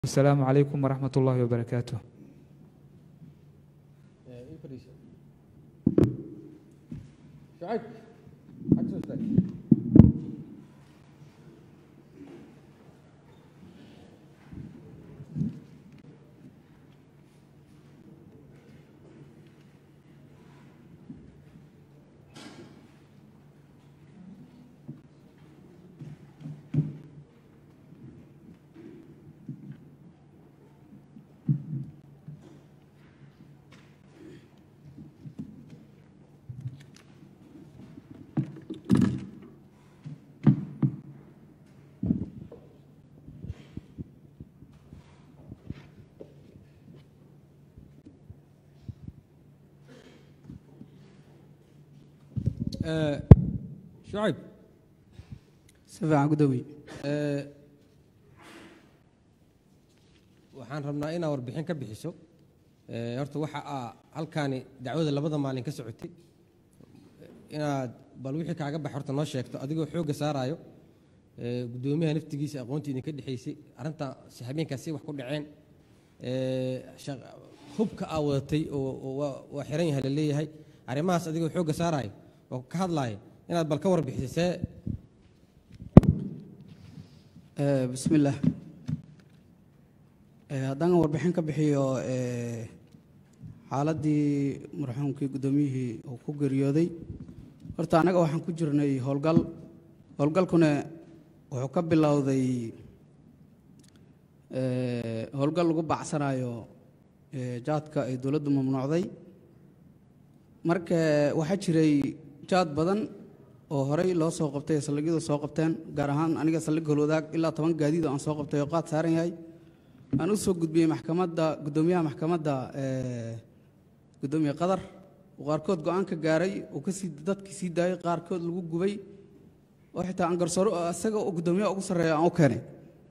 السلام عليكم ورحمة الله وبركاته شعيب حق سوستك شعيب si fiican ku dawiy waxaan rabnaa inaad warbixin ka bixiso Eh, horta waxa aa halkaani dacwada labada maalin ka socotay inaad bal wixii kaaga bax horta noo sheegto adigoo xoogga saaraayo Eh, guddoomiyaha naftigiisa aqoontii idinka dhexaysay arrinta si habeenkaasi wax ku dhaceen Eh, shaq- hubka aa wadatay oo oo waa- waa xiran yahay la leeyahay arrimahaas adigoo xoogga saaraayo oo ka hadlaaya inaad bal ka warbixisay see Eh, bismillaah Eh, haddaan warbixin ka bixiyo eh, xaaladdii marxuumkii guddoomiyihii uu ku geeriyooday horta annaga waxaan ku jirnay howlgal howlgalkuna wuxuu ka bilowday eh, howlgal lagu bacsanayo eh, jaadka ay dowladdu mamnuucday marka waxaa jiray jaad badan oo horey loo soo qabtay ee saldhigyadu soo qabteen gaar ahaan aniga saldhig holwadaag ilaa toban gaadiid oo aan soo qabtay oo qaad saaran yahay aan u soo gudbiyey maxkamadda guddoomiyaha maxkamadda eh, guddoomiye qadar oo qaarkood go-aan ka gaaray oo kasii dadkii sii daayay qaarkood lagu gubay oo xitaa aan garsooro isaga oo guddoomiyaha ugu sarreeya aan u keenay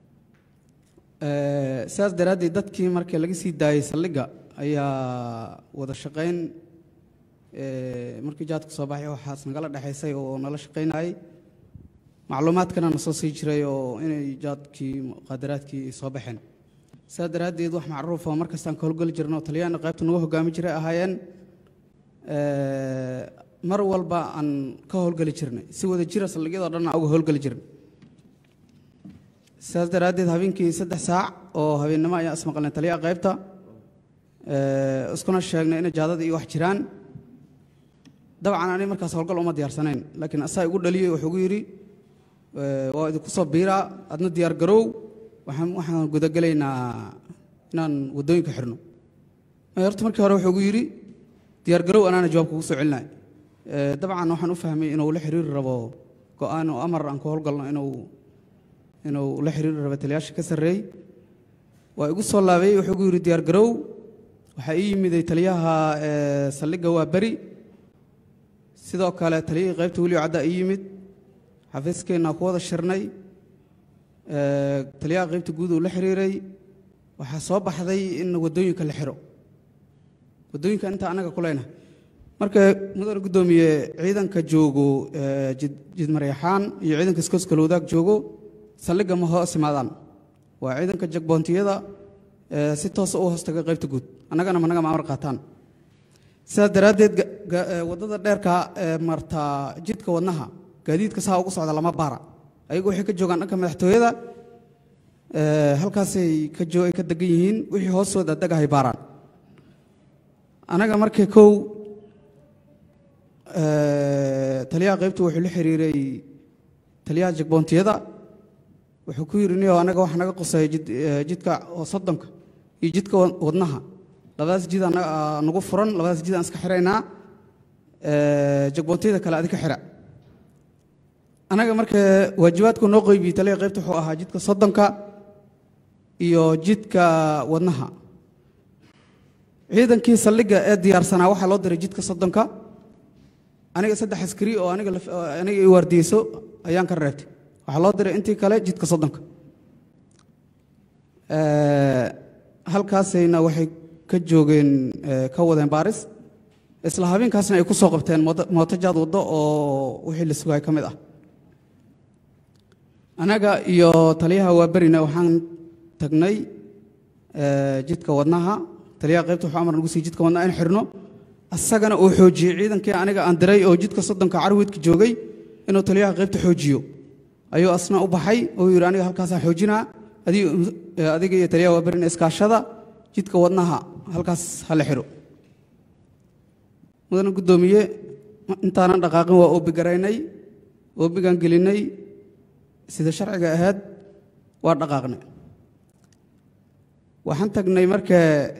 Eh, sidaas daraaddeed dadkii markii laga sii daayey saldhigga ayaa wada shaqayn eh, markii jaadka soo baxay waxaas nagala dhexaysay oo nala shaqaynayay macluumaadkana na soo sii jiray oo inay jaadkii muqaadaraadkii ay soo baxeen sidaas daraaddeed wax macruuf oo markastaan ka howlgeli jirno oo talyaana qaybta nagu hogaami jiray ahaayeen Eh, mar walba aan ka howlgeli jirnay si wada jira saldhigyadoo dhan aan uga howlgeli jirnay sidaas daraaddeed habeenkii saddex saac oo habeennimo ayaan ismaqalnay taliyaha qaybta Eh, iskuna sheegnay inay jaadada iyo wax jiraan dabcan ani markaas howlgal uma diyaarsanayn laakiin asaa igu dhaliyey wuxuu igu yidhi eh, waa idinku soo biiraa adna diyaar garow waxaan waxaan gudagelaynaa inaan waddooyinka xirno Eh, horta markii hore wuxuu igu yidhi diyaar garow anaana jawaab kugu soo celinay Eh, dabcan waxaan u fahmay inuu la xiriiri rabo go-aan oo amar aan ku howlgalno inuu inuu la xiriiri rabo taliyaasha ka sarreey waa igu soo laabay wuxuu igu yidhi diyaar garow waxaa ii yimiday taliyaha eh, saldhigga waa beri sidoo kale taliyihii qaybta weliyo caddaa ii yimid xafiiskeenna ku wada shirnay Eh, taliyaha qaybta guud uu la xiriiray waxaa soo baxday in waddooyinka la xiro waddooyinka inta annaga ku leynahay marka mudane guddoomiye ciidanka joogo eh, jid jidmaryaxaan iyo ciidanka iskooskala wadaag joogo saldhigga ma hoos imaadaan waa ciidanka jagboontiyada eh, si toosa u hoostaga qaybta guud annagana managa maamar qaataan sidaas daraaddeed ga- ga- eh, waddada dheerka ee marta jidka wadnaha gaadiidka saa ugu socda lama baara ayagu waxay ka joogaan dhanka madaxtooyada eh, halkaasay ka joo ay ka degan yihiin wixii hoostooda degahay baaraan anaga markii kow eh, taliyaha qaybtu wuxuu la xiriiray taliyaha jagboontiyada wuxuu ku yidhi niyo anaga waxa naga quseeya jid, eh, jidka oo soddonka iyo jidka wa- wadnaha labadaas jid anaga aa nagu furan labadaas jid aan iska xiraynaa eh, jagboontiyada kale adi ka xira anaga marka waajibaadku noo qeybiyey taliyaha qaybta wuxuu ahaa jidka soddonka iyo jidka wadnaha ciidankii saldhigga ee diyaarsanaa waxaa loo diray jidka soddonka aniga saddex askari oo aniga laf- oo aniga i waardiyeyso ayaan ka reebtay waxaa loo diray intii kale jidka soddonka Eh, halkaasayna waxay ka joogeen eh, ka wadeen baaris isla habeenkaasna ay ku soo qabteen mooto- mootojaad waddo oo wixii la sugay ka mid ah anaga iyo taliyaha waa berina waxaan tagnay ee, jidka wadnaha taliyaha qaybta wuxuu amar nagu siiyey jidka wadnaha in xirno asagana uu xoojiyey ciidankii aniga aan diray oo jidka soddonka carwidka joogay inuu taliyaha qaybta xoojiyo ayuu asna u baxay oo yidhi aniga halkaasaan xoojinaa adiga ee, adiga iyo taliyaha waa berin iskaashada jidka wadnaha halkaas hala xiro mudana guddoomiye intaanan dhaqaaqin waa oobi garaynay oobigaan gelinay sida sharciga ahayd waa dhaqaaqnay waxaan tagnay marka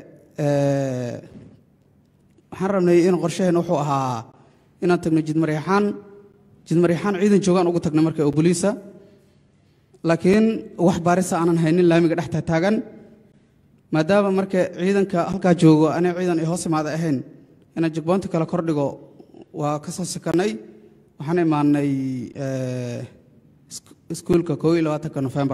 ee, waxaan rabnay in qorshaheen wuxuu ahaa inaan tagno jidmaryaxaan jidmaryaxaan ciidan joogaan ugu tagnay marka oo boliisa laakiin wax baarisa aanan haynin laamiga dhex taagan maadaama marka ciidanka halkaa joogo anay ciidan ay hoos imaada ahayn inaan jigboonta kale kordhigo waa ka soo sikanay waxaan imaanay ee, isku- iskuulka koo iyo labaatanka nofembar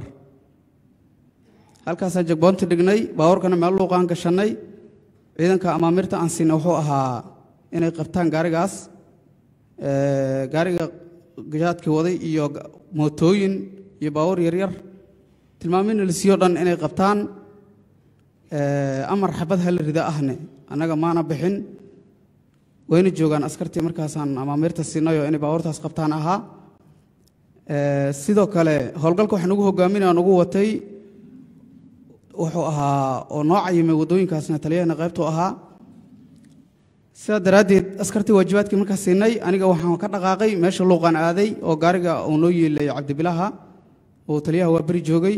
halkaasaan jagboonta dhignay baabuurkana meel luuqaan gashannay ciidanka amaamirta aan siinay wuxuu ahaa inay qabtaan gaarigaas ee, gaariga gajaadkii waday iyo ga- mootooyin iyo baabuur yaryar tilmaamina la siiyo dhan inay qabtaan ee, amar xabad hala rida ahne annaga maana bixin wayna joogaan askartii markaasaan amaamirta siinay oo inay baabuurtaas qabtaan ahaa Ee, sidoo kale howlgalka waxaa nagu hogaaminaya nagu watay wuxuu ahaa oo noo cayimay waddooyinkaasna taliyahana qaybtu ahaa sidaa daraaddeed askartii waajibaadkii markaas siinay aniga waxaan ka dhaqaaqay meesha luuqaan aaday oo gaariga uu noo yeelay cabdibilaha oo taliyaha waa beri joogay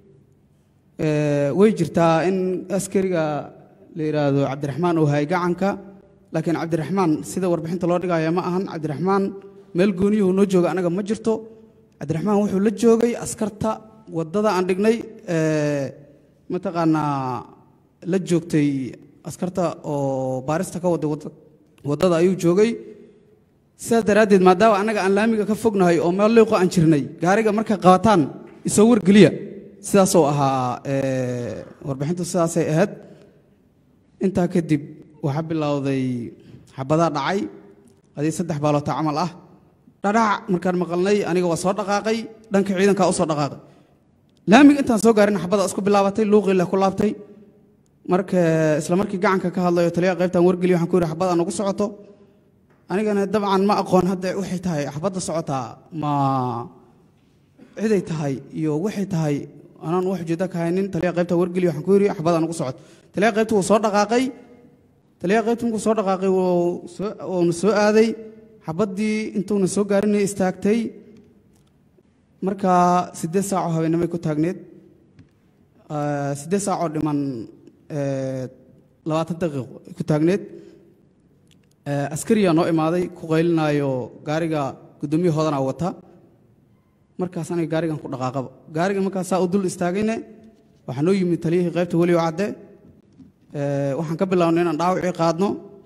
Ee, way jirtaa in askariga la yidhaahdo cabdiraxmaan uu hayay gacanka laakiin cabdiraxmaan sida warbixinta loo dhigaya ma ahan cabdiraxmaan meel gooniyuhu noo jooga anaga ma jirto cabdiraxmaan wuxuu la joogay askarta waddada aan dhignay ee, mataqaanaa la joogtay askarta oo baarista ka waday wadda- waddada ayuu joogay sidaas daraaddeed maadaama annaga aan laamiga ka fognahay oo meel liiqo aan jirnay gaariga markay qabataan isoo wargeliya sidaasoo ahaa ee, warbixintu sidaasay ahayd intaa kadib waxaa bilowday xabadaa dhacay adii saddex baaloota camal ah dhadhac markaan maqalnay aniga waa soo dhaqaaqay dhanka ciidankaa u soo dhaqaaqay laamiga intaan soo gaarin xabada isku bilaabatay luuqiile ku laabtay marka isla markii gacanka ka hadlayo taliyaha qaybtaan wargeliyo waxaan ku yidhi xabad aan ugu socoto anigana dabcan ma aqoon hadda waxay tahay xabadda socotaa ma ciday tahay iyo waxay tahay anaan wax ujeeda ka haynin taliyaha qaybtaan wargeliyo waxaan ku yidhi xabad aan ugu socoto taliyaha qaybta wuu soo dhaqaaqay taliyaha qaybta markuu soo dhaqaaqay wuu soo- wuuna soo aaday xabaddii intuuna soo gaarinay istaagtay markaa siddeed saacoo habeenimay ku taagneed Eh, siddeed saacoo dhiman eh, labaatan daqiiqo ay ku taagneed Eh, askariyaa noo imaaday ku qaylinaayo gaariga guddoomiye hoodanaa wata markaas aniga gaarigan ku dhaqaaqaba gaariga markaas saa u dul istaagayne waxaa noo yimid taliyihii qaybta weli oo cadde Eh, waxaan ka bilownay inaan dhaawacii qaadno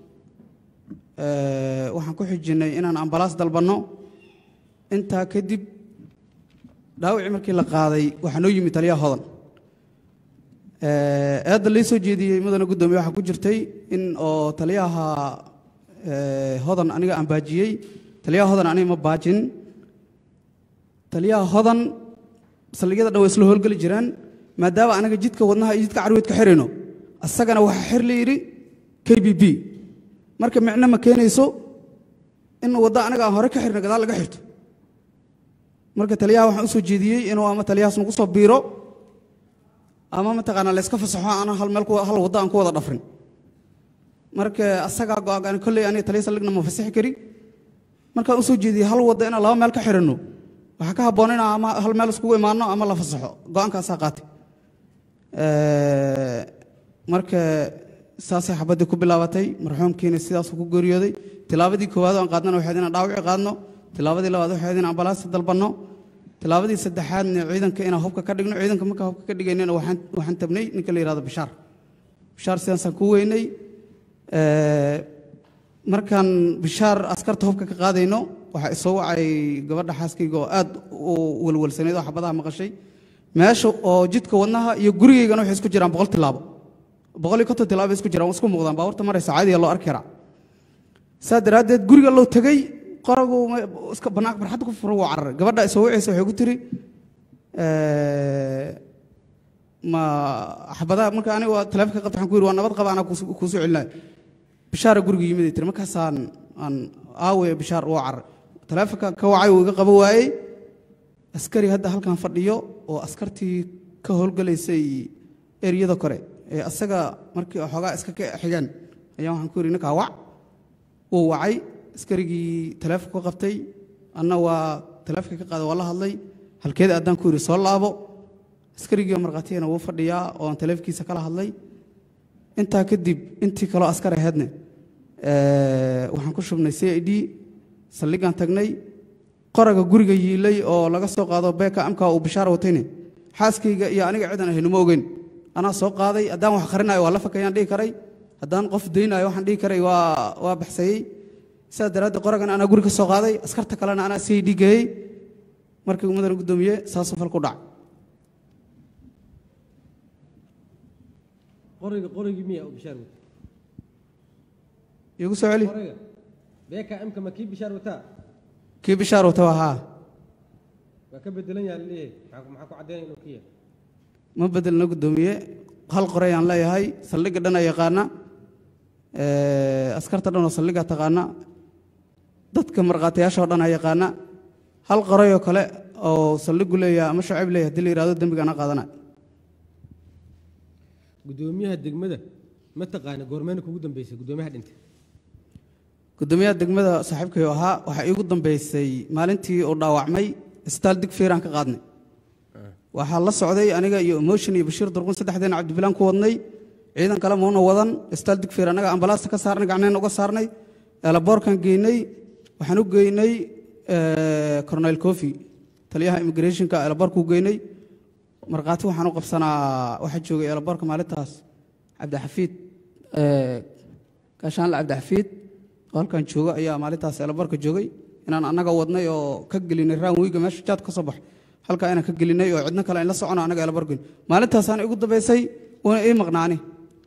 Eh, waxaan ku xijinnay inaan ambalaas dalbanno intaa kadib dhaawacii markii la qaaday waxaa noo yimid taliyaha hodan Eh, eedda lii soo jeediyey mudane guddoomiye waxaa ku jirtay in oo taliyaha eh, hodan aniga aan baajiyey taliyaha hodan aniga ma baajin taliyaha hodan saldhigyada dhan way isla howlgeli jiraan maadaama anaga jidka wadnaha iyo jidka carweed ka xirayno asagana waxaa xir la yidhi k b b marka micno ma keenayso in wadda anaga aan hore ka xirno gadaal laga xirto marka taliyaha waxaan u soo jeediyey inuu ama taliyahaas nagu soo biiro ama mataqaanaa la iska fasaxo aan hal meel ku- hal wadda aan ku wada dhafrin marka asagaa go-aan kolley aniga taliya saldhigna ma fasaxi kari markaan u soo jeediyey hal wadda inaan laba meel ka xiranno waxaa ka habboon inaan ama hal meel iskugu imaanno ama la fasaxo go-aankaasaa qaatay Eh, marka saasay xabaddii ku bilaabatay marxuumkiina sidaasuu ku geeriyooday tilaabadii koowaad oo aan qaadnana waxayd inaan dhaawici qaadno tilaabadii labaad waxayd inaan ambalaasta dalbanno tilaabadii saddexaadna ciidanka inaan hubka ka dhigno ciidanka markaan hubka ka dhigaynana waxaan waxaan tabnay ninka la yidhahdo bishaar bishaar sidaasaan ku weynay Eh, markaan bishaar askarta hubka ka qaadayno waxaa isoo wacay gabadha xaaskayga oo aad u welwelsaneyd oo xabadaha maqashay meesha oo jidka wadnaha iyo gurigaygana waxay isku jiraan boqol tilaabo boqol iyo konton tilaabo bay isku jiraan waa isku muuqdaan baabuurta maraysa caadiya loo arki karaa saa daraaddeed guriga loo tegey qoragu ma- iska banaanka barxadda ku furo wuu cararay gabadha isoo wacaysa waxay ku tiri eh, ma xabadaha marka aniga waa taleefonka qabta waxaan ku yidhi waa nabad qaba anaa kuusu- kuusoo celinaya bishaara guriga yimid ay tiri markaasaan aan aawe bishaar uu carar taleefonka ka wacay uu iga qaba waayey askari hadda halkan fadhiyo oo askartii ka howlgalaysay eryada kore ee asaga markii xoogaa iska ka xigeen ayaa waxaan ku yidhi ninkaa wac wuu wacay askarigii taleefonka ka qabtay anna waa taleefonka ka qaaday waa la hadlay halkeeda addaan ku yidhi soo laabo askarigii markhaatigana wuu fadhiyaa oo aan taleefonkiisa kala hadlay intaa kadib intii kaloo askar ahaydne eh, waxaan ku shubnay c i d saldhigaan tagnay qoraga guriga yiilay oo laga soo qaado beeka amka uu bishaar watayne xaaskayga iyo aniga cidan ahaynu ma ogeyn anaa soo qaaday haddaan wax qarinayo waa la fakayaan dhihi karay haddaan qof daynayo waxaan dhihi karay waa waa baxsayey sidaas daraaddeed qoragan anaa guri ka soo qaaday askarta kalena anaa c i d geeyey markii mudana guddoomiye saasuu fal ku dhacay qoriga qorigii miya oo bishaar wata iigu soo celi qoriga beeka imka ma kii bishaar wataa kii bishaar wata waa haa waa ka bedelan yaha laleeyahay maxaa maxaa ku caddaynaya inuu kiya ma bedelna guddoomiye hal qorayaan leeyahay saldhigga dhan a yaqaana Eh, askarta dhan oo saldhigga taqaana dadka markhaatiyaasha oo dhan a yaqaana hal qorayoo kale oo saldhiggu leeyahay ama shacib leeyahay haddii la yidhahdo dembigaana qaadana guddoomiyaha degmada ma taqaana goormeena kugu dambeysay guddoomiyaha dhintay guddoomiyaha degmada saaxiibkayo ahaa waxaa iigu dambeysay maalintii uu dhaawacmay isbitaal dig fiiraan ka qaadnay waxaa la socday aniga iyo emotion iyo bashiir durqun saddexdeena cabdibilaan ku wadnay ciidan kale mauna wadan isbitaal dig fiir annaga ambalaasta ka saarnay gacneen uga saarnay eelaboorkan geynay waxaan u geynay cornel cofi taliyaha immigrationka eelaboorku geynay markhaati waxaan u qabsanaa waxaa joogay eelaboorka maalintaas cabdixafiid eh, gaashaanle cabdixafiid oo halkan jooga ayaa maalintaas eelaboorka joogay inaan annaga wadnay oo ka gelinay raan wiiga meesha jaad ka soo bax halkaa inaan ka gelinay oo cidno kale in la socono annaga eelaboorka geyn maalintaasaan igu dambaysay una ii maqnaani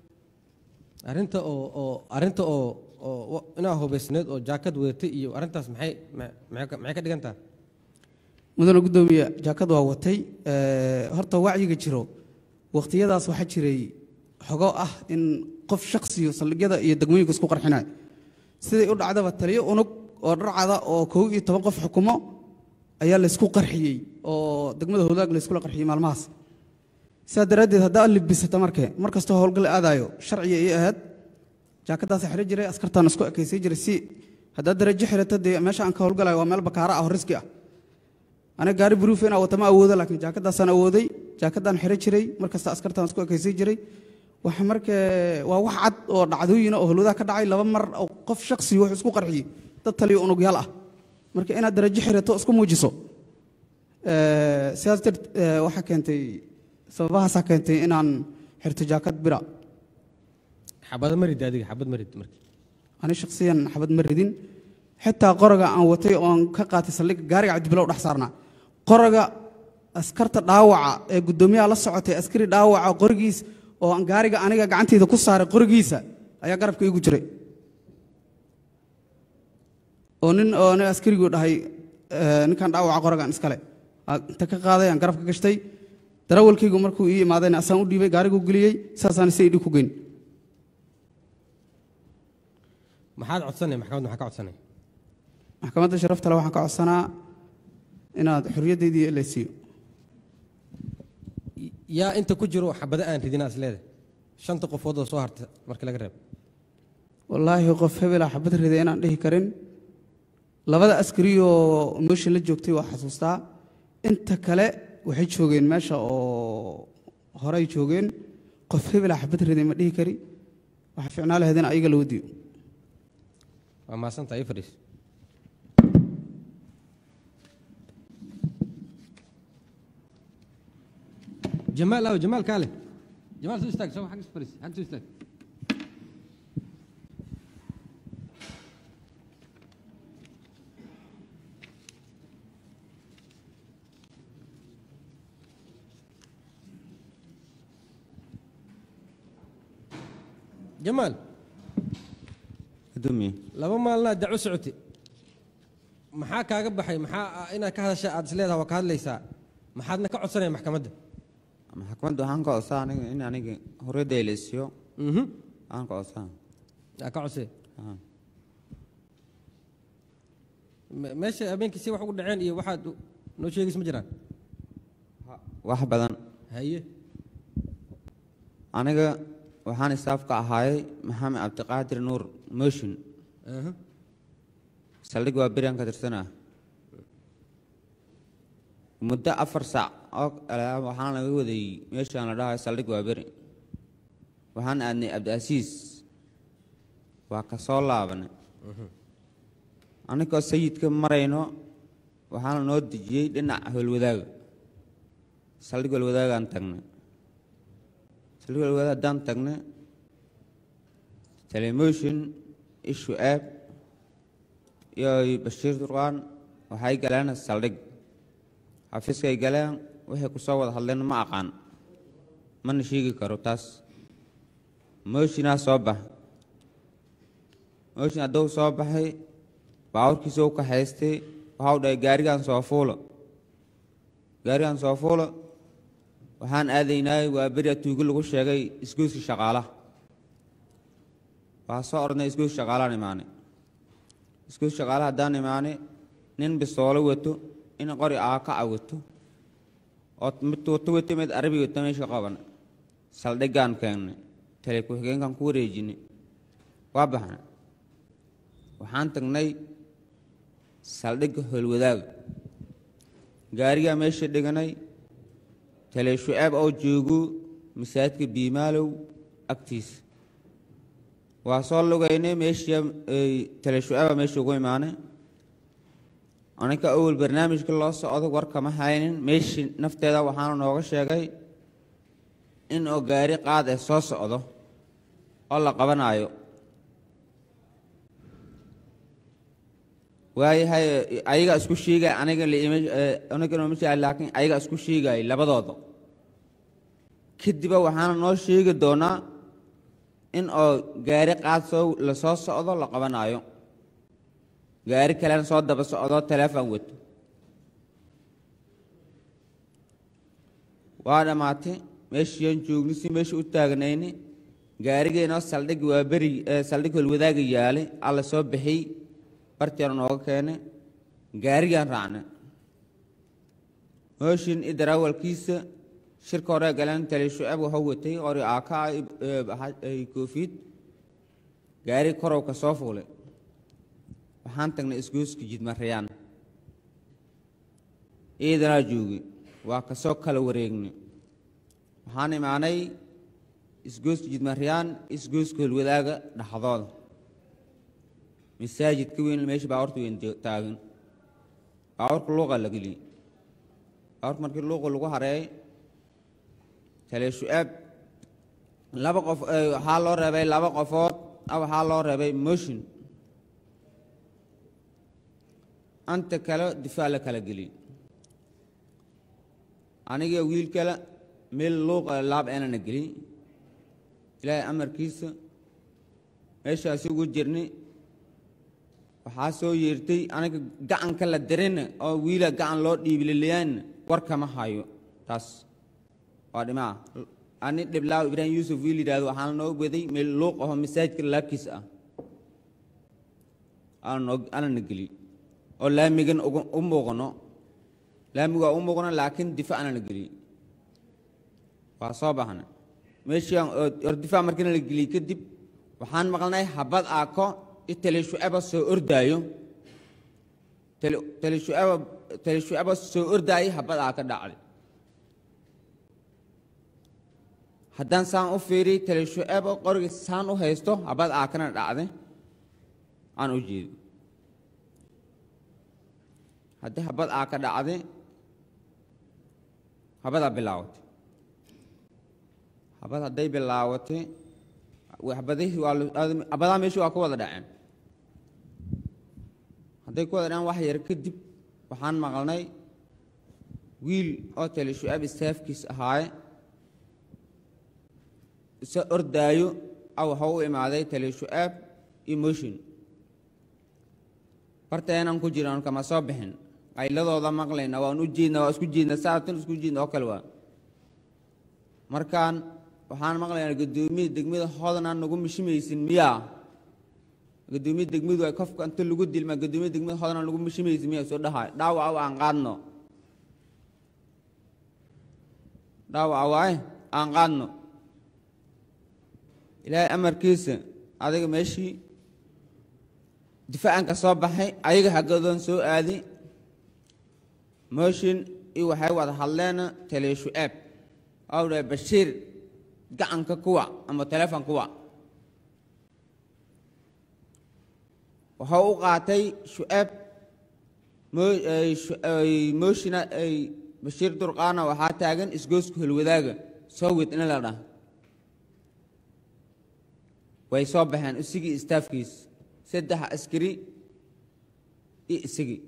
arrinta oo oo arrinta oo oo wa- inaa hubaysneed oo jaakad wadatay iyo arrintaas maxay ma- maxay ka- maxay ka dhigan tahay mudane guddoomiye jaakad waa watay Eh, horta wacyiga jiro wakhtiyadaas waxaa jiray xogo ah in qof shaksiyo saldhigyada iyo degmooyinka isku qarxinayo siday u dhacdaba taliyo unug oo dharcada oo kow iyo toban qof xukumo ayaa laysku qarxiyey oo degmada howlaag layskula qarxiyey maalmahaas sidaa daraaddeed haddaa libisata markee mar kastoo howlgal aadayo sharciga ii ahayd jaakadaasa xidhan jiray askartaan isku ekaysay jiray si haddaa darajo xidhata dee meesha aan ka howlgalayo waa meel bakaara ah oo riski ah aniga gaari buruufa inaa wata ma awoodo laakiin jaakadaasaan awooday jaakadaan xidhan jiray mar kasta askartaan isku ekaysay jiray waxa markee waa wax cad oo dhacdooyina oo howladaha ka dhacay laba mar oo qof shaksi wuxuu isku qarxiyey dad taliyo unugyaal ah marka inaad darajo xidhato isku muujiso Eh, sidaas dart eh, waxaa keentay sababahaasaa keentay inaan xirto jaakad bira xabada marid adiga xabad marid markii ani shakhsiyan xabad ma ridin xitaa qoroga aan watay oon ka qaatay saldhigga gaariga cabdibilow dhex saarnaa qoroga askarta dhaawaca ee guddoomiyaha la socotay askari dhaawaca qorigiis oo aan gaariga aniga gacanteyda ku saaray qorigiisa ayaa garabka iigu jiray oo nin oo nin askarigu dhahay eh, ninkan dhaawaca qorogan iskale Aa, inta ka qaaday aan garabka gashtay darawalkaygu markuu ii imaadayna asaan u dhiibay gaariguu geliyey saasaan si idhi ku geyn maxaad codsanay maxkamadda maxaa ka codsanay maxkamadda sharafta le waxaan ka codsanaa inaad xorriyaddeydii la siiyo yaa inta ku jiro xabada aan ridinaa is leedahay shanta qofood oo soo harta markii laga reebo wallaahi qof hebelaa xabad riday inaan dhihi karin labada askari oo mooshin la joogtay waa xasuustaa inta kale waxay joogeen meesha oo horey joogeen qof hebelaa xabad riday ma dhihi kari waxaa ficnaa lahayd in ayaga la wadiyo waa maasantaa ii fadhiis jamaal aw jamaal kaale jamaal soo istaag soo xag is fadhiis xag soo istaag jamaal gudoomiye laba maalnaa daco socotay maxaa kaaga baxay maxaa inaad ka hadasha aad isleedaha waa ka hadlaysaa maxaadna ka codsanaya maxkamadda maxkamadda waxaan ka codsaa aniga in aniga horeyda la isiyo mhm aan ka codsaa aa ka codsee Aha. Me- meesha habeenkii si wax ugu dhaceen iyo waxaad u- noo sheegaysa ma jiraan wax badan haye aniga waxaan istaaf ka ahaayay maxamed cabdiqaadir nuur motion aha saldhig waa berian ka tirsanaa muddo afar saac oo kale waxaan laga waday meeshaan la dhahayo saldhig waa beri waxaan aadnay cabdiasiis waa ka soo laabanay anigoo sayidka marayno waxaana noo dejiyey dhinaca howlwadaaga saldhig howlwadaagaan tagnay saldhig howlwadaag haddaan tagnay telemotion ishu app iyo bashiir durqaan waxay galeen saldhig xafiiskay galeen waxay ku soo wada hadleen ma aqaan mana sheegi karo taas mooshinaa soo bax mooshin hadduu soo baxay baawarkiisa u kaxaystay waxau dhahay gaarigan soo fuulo gaarigan soo fuulo waxaan aadaynaay waa beri atuugi lagu sheegay isgoyska shaqaalaha waa soo ordnay isgoyska shaqaalaan imaanay isgoyska shaqaalaha haddaan imaanay nin bisoolo wato in qori aakaca wato oo mid wato wato mid arabi wato meesha qaban saldhiggaan keennay tale ku-xigeenkan ku wareejinay waa baxnay waxaan tagnay saldhigga howlwadaaga gaarigaa meesha dhiganay tale shucaab oo joogo masaajidka biimaalow agtiisa waa soo lugaynay meeshii tale shucaaba meesha ugu imaanay aninka awal barnaamijka loo socdo war kama haynin meeshii nafteeda waxaana nooga sheegay in oo gaari qaad ee soo socdo oo la qabanaayo waayahay ayaga isku sheegay aniga aniganoma sheegay laakiin ayaga isku sheegay labadooda kadiba waxaana noo sheegi doonaa in oo gaari qaad soo la soo socdo la qabanaayo gaari kalena soo daba socdo teleefon wato waa dhammaatay meeshiiaan joogni si meesha u taagnayni gaarigeenoo saldhig waa beri saldhig holwadaaga yaalay alla soo bixiyey bartiana nooga keenay gaarigaan raacnay mooshin idarawalkiisa shirka hore galeen tali shucab waxuu watay qori aaka koofiid gaari korow ka soo fuulay waxaan tagnay isgooska jidmarayaan ciidanaa joogay waa ka soo kala wareegnay waxaan imaanay isgooska jidmarayaan isgooska holwadaaga dhaxdooda masaajid ka weyn meesha baawarta weyn taagan baawarka luuqa la geliyey baawarka markii luuqa lagu hareey tale shu'aab laba qof waxaa loo reebay laba qofood waxaa loo reebay motion anta kale difaac la kala geliyey aniga wiil kale meel luuqa laab eenana gelin ilaahay amarkiisa meeshaasi ugu jirnay waxaa soo yeertay aniga gacanka la dirina oo wiila gacan loo dhiibililiyaan war kama hayo taas waa dhimaa ani dhiblaaw ibraahim yuusuf wiil yidhahdo waxaana noo waday meel luuq aho masaajidka laabkiisa ah aananoo aanana geliy oo laamigan u muuqano laamigaa u muuqano laakiin difaac aanana geliy waa soo baxna meeshiiaan or difaac markiina la geliyey kadib waxaan maqlnay habad aako tale shucaba soo ordaayo tale shucaba tale shucaba soo ordaayay habad aa ka dhacday haddaan saan u fiiriy tale shucaba qoriga saan u haysto habad aa kana dhacday aan u jeedo haddii habad aa ka dhacday habadaa bilaawatay habad hadday bilaawatay habadihii waa habadaa meeshii waa ku wada dhaceen hadday ku wada dhaceen wax yar kadib waxaan maqalnay wiil oo tale shucaab istaafkiis ahaaye isa ordaayo a waxuu u imaaday tale shucaab emotion barteenan ku jiraan kama soo bixin qayladooda maqlayna waan u jeedna waa isku jeedna saatan isku jeedna oo kale waa markaan waxaan maqlayaa guddoomiye degmada hodanaan nagu mishimaysin miyaa guddoomiye degmadu ay kofka inta lagu dilma guddoomiye degmada hodanaan nagu mishimaysin miyaa soo dhahay dhaawaca aan qaadno dhaawaca waaye aan qaadno ilaahay amarkiisa adiga meeshii difaacan ka soo baxay ayaga haggadoon soo aadi mooshin iyo waxay wada hadleen taliya shu-aab oo dhahay bashiir gacanka kuwa ama teleefon kuwa wuxuu u qaatay shu-aab moo- ay shu- ay mooshina ay bashiir durqaana waxaa taagan isgoosku holwadaaga soo wed in la dhaha way soo baxeen isigii istaafkiis saddex askari iyo isigii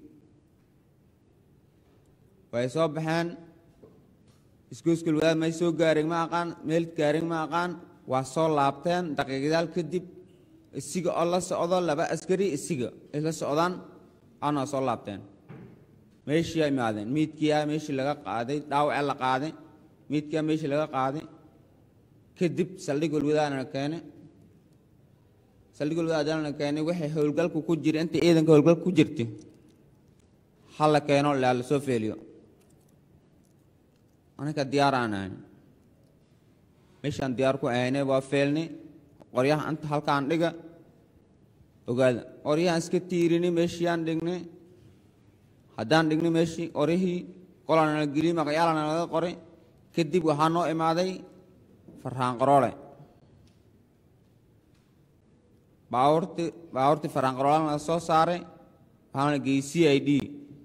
way soo baxeen isgoyskul wadaad may soo gaareen ma aqaan meel gaareen ma aqaan waa soo laabteen daqiiqadaal kadib isiga oo la socdo laba askari isiga ay la socdaan ana soo laabteen meeshii ay imaadeen miidkiyaa meeshii laga qaaday dhaawacee la qaaday miidkiyaa meeshii laga qaaday kadib saldhig walwadaadana keenay saldhig walwadaadana keenay waxay howlgalku ku jira inta ciidanka howlgalku ku jirtay ha la keeno laa la soo feeliyo anaka diyaar aan ahayn meeshaan diyaar ku ahaynay waa feelnay qoryaha inta halkaan dhiga ogaada qoryahaan iska tiirinay meeshiiyaan dhignay haddaan dhignay meeshii qoryihii qolana la geliyey magacyaalana laga qoray kadib waxaa noo imaaday farhaan qaroole baabuurti baabuurtii farhaan qaroolana laga soo saaray waxaana la geeyey c i d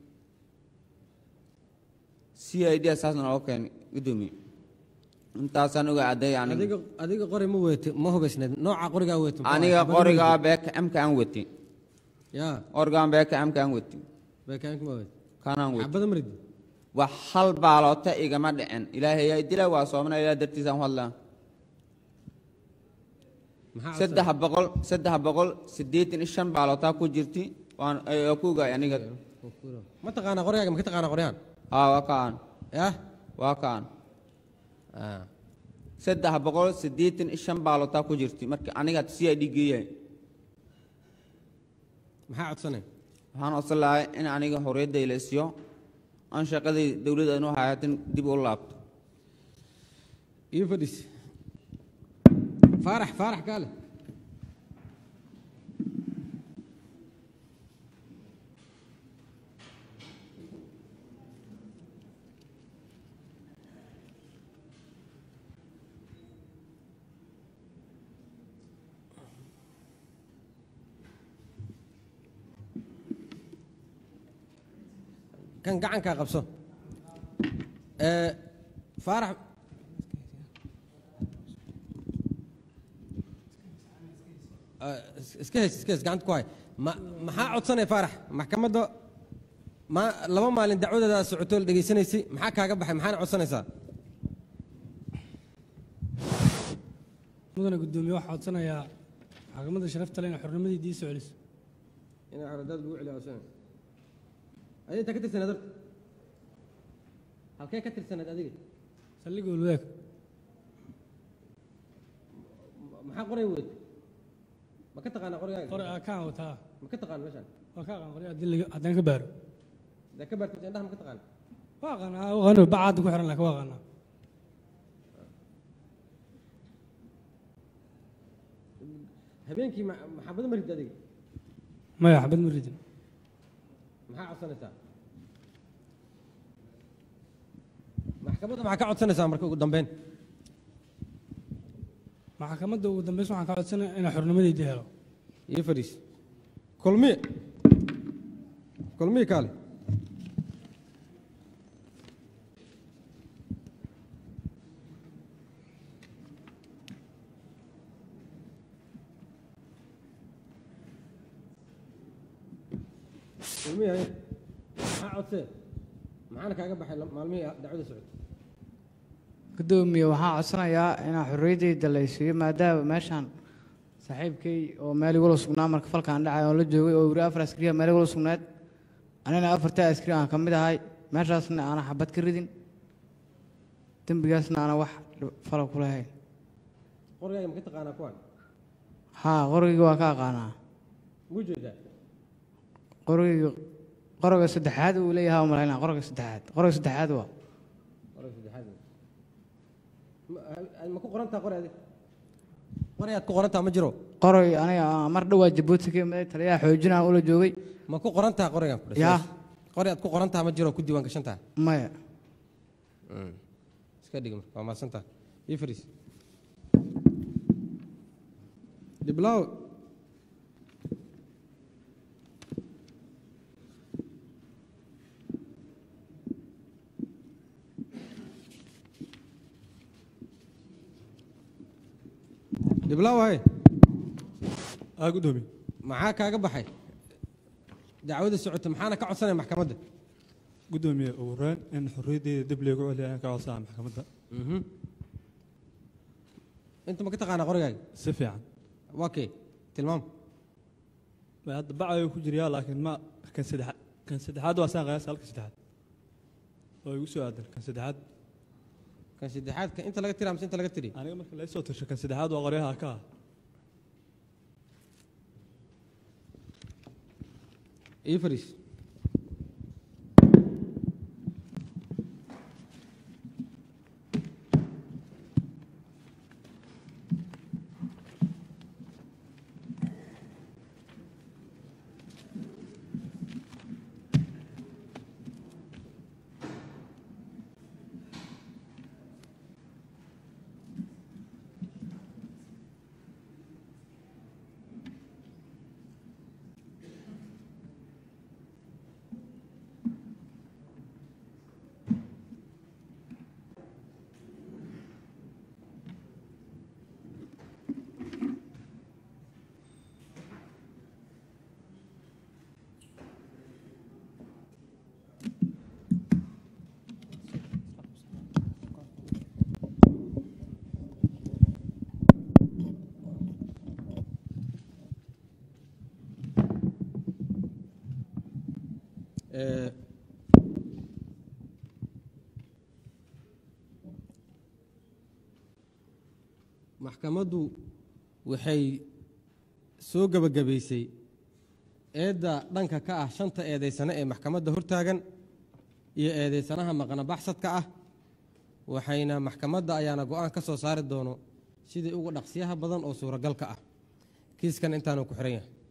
c i d saasna loo keenay guddoomiye intaasaan oga cadday aniga adiga adiga qori ma weete ma hubaysneed nooca qorigaa weete muxuu aniga ahaa? qorigaa beeka amka aan wati yaa qorigaan beeka amka aan wati beekaanka ma weete kanaan wati xabada marid wax hal baaloota igama dhicin ilaahay yaa dila waa soomana ilaa dartiisaan hadlaa maxaa saddex boqol saddex boqol siddeetan iyo shan baalootaa ku jirti waan oo ku ogaay aniga ma taqaanaa qorigaaga ma ka taqaanaa qoryahan haa waa kaan yah waa kaan Ah. saddex boqol siddeetan iyo shan baalootaa ku jirti marka aniga c i d geeyahay maxaa codsanay waxaan codsan lahay in aniga horiyadda ilasiyo aan shaqadii dowladda anu hayatin dib u laabto iyo fadhis faarax faarax kaale kan gacankaa qabso ee faarax Ah, is- iska heys iska heys gacanta ku hay ma maxaa codsanay faarax maxkamadda ma laba maalin dacwadeeda socotoo la dhegaysanaysay maxaa kaaga baxay maxaana codsanaysaa mudane guddoomiye waxaa codsanayaa maxkamadda sharafta leh inay xornimadii dii soo celiso inaa xoradaad lagu celiyo codsanay adiga intaa ka tirsaneed horta halkee ka tirsaneed adiga saldhigga walwadaag maxaa qoray weyd ma ka taqaanaa qorigaaga qore aa kaan wataa ma ka taqaan meeshaan waa ka aqaan qore haddii laga- haddaan ka baaro dee ka baartay indhaha ma ka taqaan waa aqaanaa aqaano bacaadda ku xiran laakiin waa aqaanaa habeenkii ma- maxaabado ma rid adiga maya xabad ma ridin maxaa codsanaysaa maxkamadda maxaa ka codsanaysaa marka ugu dambeyn maxkamadda ugu dambaysa waxaan ka codsanaya inay xornimadeydii helo iyo fadhiis kulmiye kulmiye kaale kulmiye haye maxaa codsee maxaana kaaga baxay la- maalmihii dacwada socotay gudoomiye waxaan codsanayaa inaan xorriyaddayda la isiiyo maadaama meeshaan saaxiibkay oo meel igula sugnaa marka falkaan dhacay oo la joogay oo wiri afar askariya meel igula sugnayd anina afartaa askari aan ka mid ahay meeshaasna aanan xabad ka ridin dembigaasna aanan wax fala ku lahayn qorigaaga ma ka taqaanaa kuwan haa qorigii waa ka aqaanaa muu jeedaa qorigii qoriga saddexaad uu leeyahay waa malaynaa qoriga saddexaad qoriga saddexaad waa qoriga saddexaad ma- ma ku qorantaa qori adig qori aad ku qorantaa ma jiro qorig aniga aan mar dhowaa jabuuti ka imaday taliyaha xoojinaa ula joogay ma ku qorantaa qorigan ku dhashay? Yaa. qori aad ku qorantaa ma jiro ku diiwaan gashantaa maya iska dhig marka waa mahadsantaa ii fariis dhiblaaw dhiblaaw hay aa gudoomiye maxaa kaaga baxay dacwada socota maxaana ka codsanaya maxkamadda gudoomiye ugu horeyn in xorriyaddeeda dib loogu celiya ayaan ka codsanaa maxkamadda inta ma ka taqaanaa qorigaaga si fiican waa kee tilmaam ma hadda bacayuu ku jiriyaa laakiin ma kan saddexaad kan saddexaad waa saan qiyaasa halka saddexaad oo igu soo aadan kan saddexaad kan saddexaad kan inta laga tiri amse inta laga tiri aniga marka laysoo tirsho kan saddexaad waa qoryaha ka ah ii fariis Ee, maxkamaddu waxay soo gebagabaysay eedda dhanka ka ah shanta eedaysane ee maxkamadda hortaagan iyo eedaysanaha maqna baxsadka ah waxayna maxkamadda ayaana go-aan ka soo saari doono sidii ugu dhaqsiyaha badan oo suuragalka ah kiiskan intaanu ku xihan yahay